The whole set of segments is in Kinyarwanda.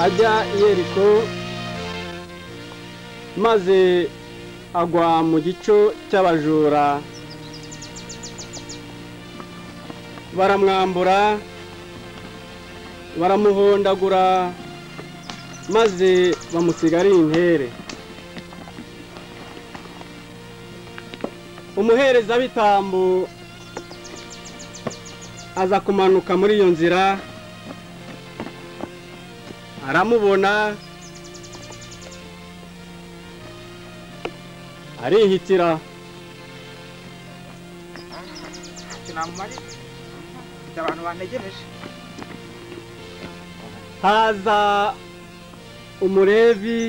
ajya i yeriko maze agwa mu gico cy'abajura baramwambura baramuhondagura maze bamusiga ari intere umuherezabitambo aza kumanuka muri iyo nzira aramubona arihitira sinamumarira mfite abantu bantegereje haza umurevi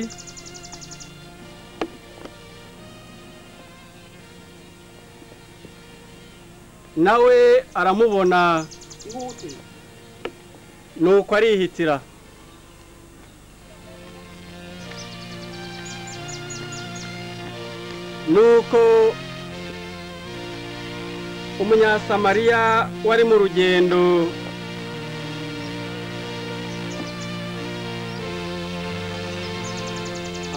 nawe aramubona ihute nuko arihitira nuko umunyasamariya wari mu rugendo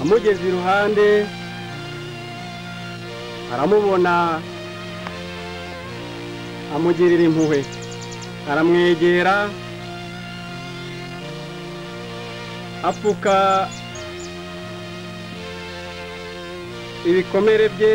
amugeze iruhande aramubona amugirira impuhwe aramwegera apfuka ibikomere bye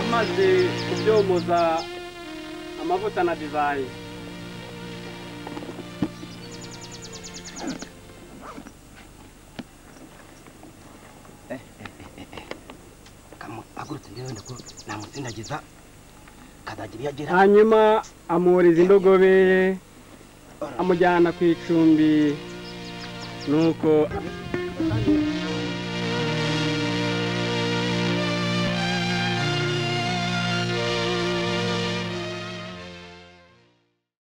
amaze kubyomoza amavuta na divayi agurutse njyewe ndako namutsindagiza kazagira iyo agera hanyuma amuhuriza indogobe ye amujyana ku icumbi nuko batangira